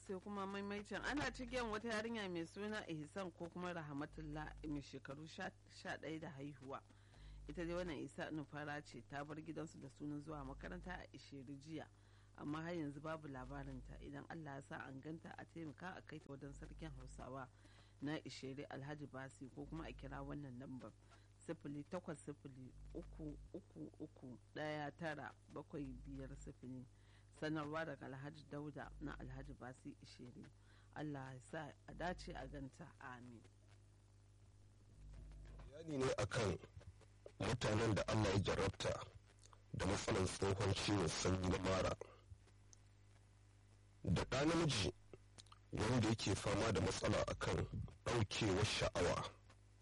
sai kuma maimaicin ana cikin wata yarinya mai suna ihsan ko kuma rahmatullah mai shekaru sha ɗaya da haihuwa ita dai wannan isa nufara ce ta bar gidansu da sunan zuwa makaranta a ishiri jiya amma har yanzu babu labarinta idan allah ya sa an ganta a taimaka a kai ta wajen sarkin hausawa na ishiri alhaji basi ko kuma a kira wannan lambar sifili takwas sifili uku uku uku ɗaya tara bakwai biyar sifili sanarwa daga alhaji dauda na alhaji basi ishiri allah ya sa a dace a ganta amin bayani ne akan mutanen da allah ya jarabta da matsalar tsohon ciwon sanyi na mara da ɗa namiji wanda yake fama da matsala akan ɗaukewar sha'awa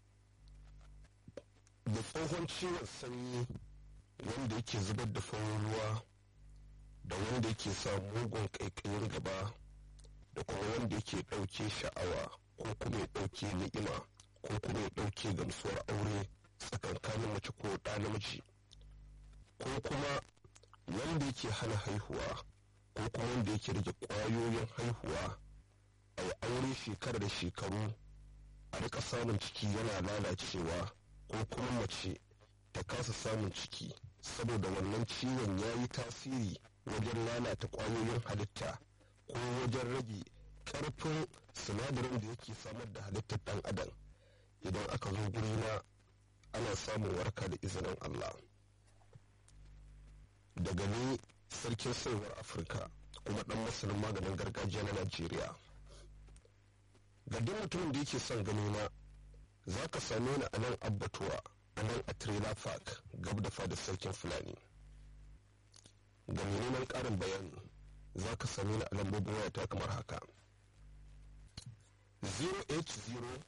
da tsohon ciwon sanyi wanda yake zubar da farin ruwa da wanda yake sa mugun ƙaiƙayin gaba da kuma wanda yake ɗauke sha'awa ko kuma ya ɗauke ni'ima ko kuma ya ɗauke gamsuwar aure tsakankanin mace ko ɗa namiji ko kuma wanda yake hana haihuwa ko kuma wanda yake rage ƙwayoyin haihuwa a yi aure shekara da shekaru a rika samun ciki yana lalacewa ko kuma mace ta kasa samun ciki saboda wannan ciwon ya yi tasiri wajen lalata ƙwayoyin halitta ko wajen rage ƙarfin sinadarin da yake samar da halittar ɗan adam idan aka zo gurina ana samun warka da izinin Allah daga ni sarkin saiwar afirka kuma ɗan masanin maganin gargajiya na najeriya ga duk mutumin da yake son ganina za ka same ni a nan abbatuwa a nan a trailer park gab da fadar sarkin fulani ga neman ƙarin bayani za ka same ni a lambobin wayata kamar haka 080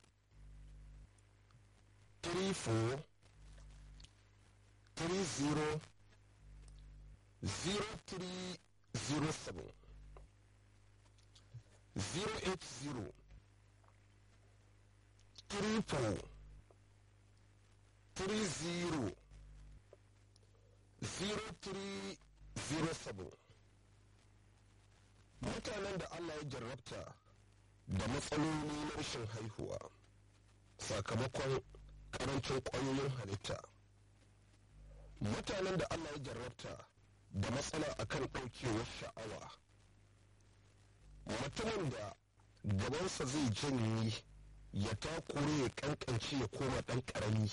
34 30 0307 080 triple three zero zero three zero seven mutanen da Allah ya jarrabta da matsaloli na rashin haihuwa sakamakon karancin ƙwayoyin halitta mutanen da Allah ya jarrabta da matsala akan ɗaukewar sha'awa mutumin da gabansa zai janye ya takure ya kankance ya koma ɗan ƙarami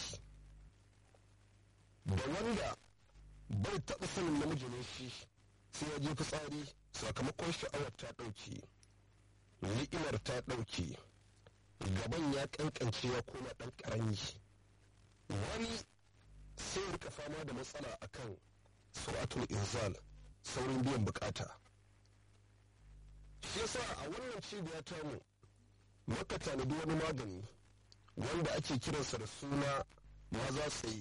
da wanda bai taɓa sanin namiji ne shi sai ya je fitsari sakamakon sha'awar ta ɗauke ni'imar ta ɗauke gaban ya kankance ya koma ɗan ƙarami wani sai ya rika fama da matsala akan suratul inzal saurin biyan bukata shi yasa a wannan cibiya tamu muka tanadi wani magani wanda ake kiransa da suna maza tsaye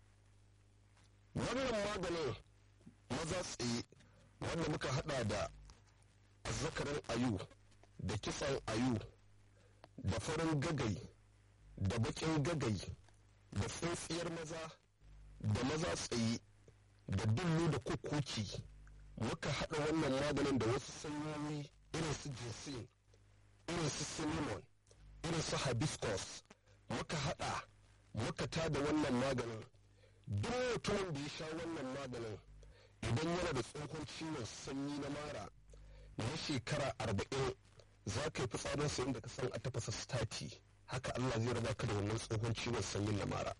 wannan maganin maza tsaye wanda muka hada da zakarin ayu da kisan ayu da farin gagai da bakin gagai da tsintsiyar maza da maza tsaye da dullu da kukuki muka hada wannan maganin da wasu sanyoyi irin su jinsin irin su cinnamon irin su hibiscus muka hada muka tada wannan maganin duk mutumin da ya sha wannan maganin idan yana da tsohon ciwon sanyi na mara na shekara arba'in za ka yi fitsarin sayin da ka san a tafasa stati haka Allah zai raba ka da wannan tsohon ciwon sanyin na mara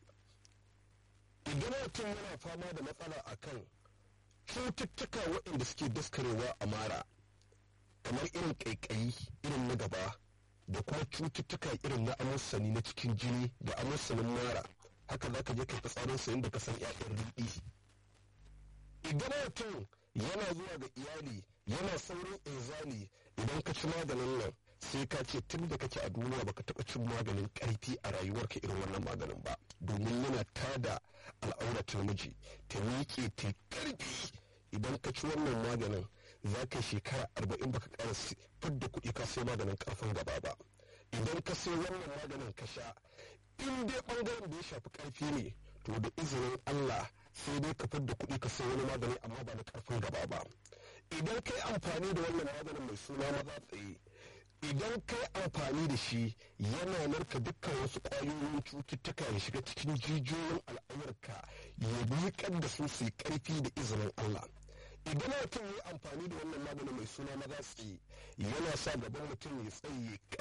idan mutum yana fama da matsala akan cututtuka waɗanda suke daskarewa a mara kamar irin ƙaiƙayi irin na gaba da kuma cututtuka irin na amussani na cikin jini da amussanin mara haka za ka je ka fitsarin sayin da ka san 'ya'yan riɗi idan mutum yana zuwa ga iyali yana saurin inzali idan ka ci maganin nan sai ka ce tun da kake a duniya baka taɓa cin maganin ƙarfi a rayuwarka irin wannan maganin ba domin yana tada al'auratar miji ta miƙe ta ƙarfi idan ka ci wannan maganin za ka shekara arba'in baka ƙara fidda kuɗi ka sai maganin ƙarfin gaba ba idan ka sai wannan maganin ka sha in dai ɓangaren da ya shafi ƙarfi ne to da izinin Allah sai dai ka fidda kuɗi ka sai wani magani amma ba na ƙarfin gaba ba idan ka yi amfani da wannan maganin mai suna maza tsaye idan kai amfani da shi yana narka dukkan wasu ƙwayoyin cututtuka ya shiga cikin jijiyoyin al'aurarka ya miƙar da su su yi ƙarfi da izinin Allah idan mutum ya amfani da wannan magani mai suna maza tsaye yana sa gaban mutum ya tsaye